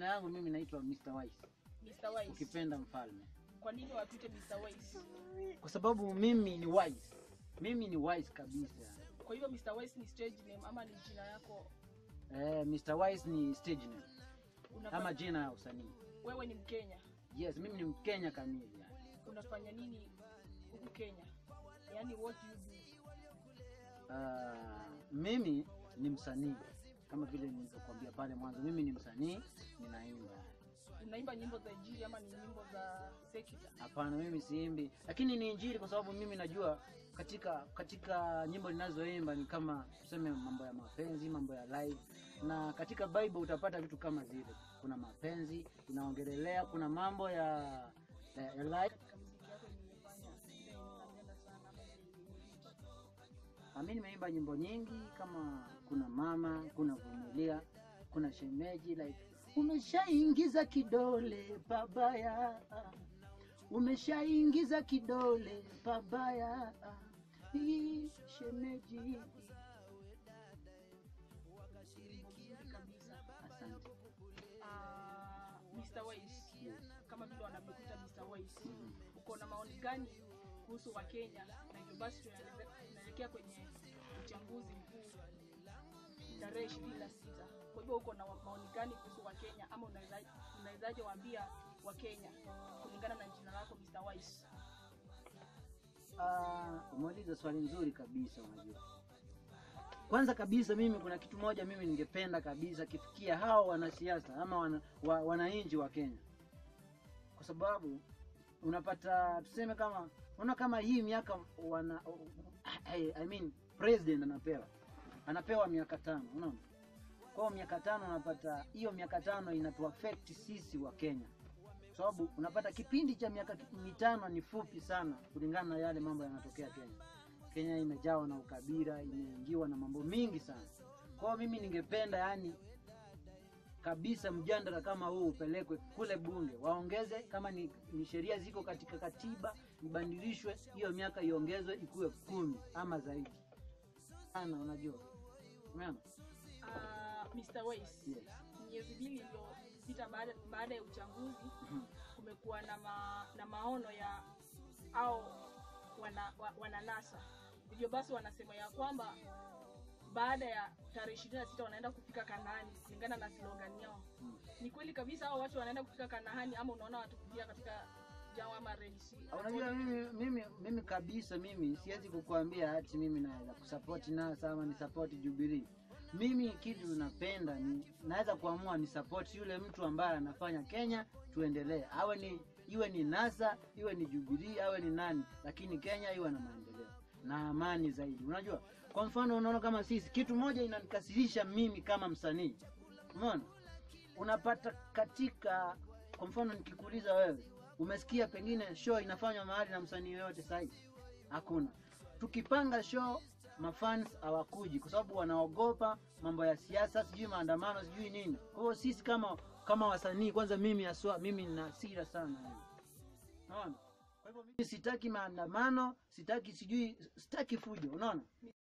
majina yangu mimi naitwa Mr. Wise, Mr. Wise. ukipenda mfalme, Kwa nini watuite Mr. Wise? kwa sababu mimi ni wise, mimi ni wise kabisa. Kwa hivyo Mr. Wise ni stage name ama ni jina yako? Eh, Mr. Wise ni stage name Unafanya, ama jina ya usanii. wewe ni Mkenya. Yes, mimi ni Mkenya kamili yani. Unafanya nini huku Kenya? Yaani what do you do? Ah, mimi ni msanii kama vile nilivyokuambia pale mwanzo, mimi ni msanii, ninaimba. Unaimba nyimbo za injili ama ni nyimbo za secular? Hapana, mimi siimbi, lakini ni injili, kwa sababu mimi najua katika katika nyimbo ninazoimba ni kama tuseme mambo ya mapenzi, mambo ya life, na katika Bible utapata vitu kama zile. Kuna mapenzi inaongelelea, kuna mambo ya ya, ya life. Katika muziki yako nimefanya ile unapenda sana ama Ah, Mimi nimeimba nyimbo nyingi kama kuna mama, kuna vumilia, kuna shemeji like umeshaingiza kidole pabaya, umeshaingiza kidole pabaya, hii shemeji. nyimbo nzuri kabisa. Asante. Ah, Mr. Wise. Kama vile wanavyokuita Mr. Wise. Uko na maoni gani kuhusu Wakenya? Na hivyo basi tunaelekea- tunaelekea kwenye uchaguzi mkuu tarehe ishirini na sita. Kwa hivyo uko na wa- maoni gani kuhusu Wakenya ama unaweza- unawezaje waambia Wakenya kulingana na jina lako Mr. Wise? Ah, umeuliza swali nzuri kabisa. Unajua, kwanza kabisa mimi kuna kitu moja mimi ningependa kabisa kifikia hao wanasiasa ama wana, wa, wananchi wa Kenya, kwa sababu unapata tuseme kama unaona kama hii miaka wana I, I mean president anapewa anapewa miaka tano, unaona kwa hiyo miaka tano unapata hiyo miaka tano inatuaffect sisi wa Kenya kwa sababu unapata kipindi cha miaka mitano ni fupi sana kulingana na yale mambo yanatokea Kenya. Kenya imejawa na ukabila, imeingiwa na mambo mingi sana. Kwa hiyo mimi ningependa yani kabisa mjadala kama huu upelekwe kule bunge, waongeze kama ni, ni sheria ziko katika katiba ibadilishwe, hiyo miaka iongezwe ikuwe kumi ama zaidi sana. Unajua, umeona? Ah, Mr. Wise. Yes. miezi mbili iliyopita baada, baada ya uchaguzi kumekuwa na, ma, na maono ya au wana, wa, wananasa hivyo basi wanasema ya kwamba baada ya tarehe ishirini na sita wanaenda kufika Kanaani kulingana na slogan yao. Ni kweli kabisa hao watu wanaenda kufika Kanaani ama unaona watu kufika katika jangwa ama Red Sea? Unajua mimi, mimi, mimi kabisa mimi siwezi kukuambia ati mimi naweza kusapoti NASA ama ni sapoti Jubilee. Mimi kitu napenda ni naweza kuamua ni sapoti yule mtu ambaye anafanya Kenya tuendelee, awe ni iwe ni NASA iwe ni Jubilee awe ni nani, lakini Kenya iwe na maendeleo na amani zaidi. Unajua, kwa mfano unaona kama sisi, kitu moja inanikasirisha mimi kama msanii, umeona unapata katika kwa mfano nikikuuliza wewe umesikia pengine show inafanywa mahali na msanii yoyote sahi hakuna tukipanga show mafans hawakuji kwa sababu wanaogopa mambo ya siasa sijui maandamano sijui nini kwa hiyo sisi kama kama wasanii kwanza mimi haswa mimi nina hasira sana yani. unaona kwa hivyo mimi sitaki maandamano sitaki sijui sitaki fujo unaona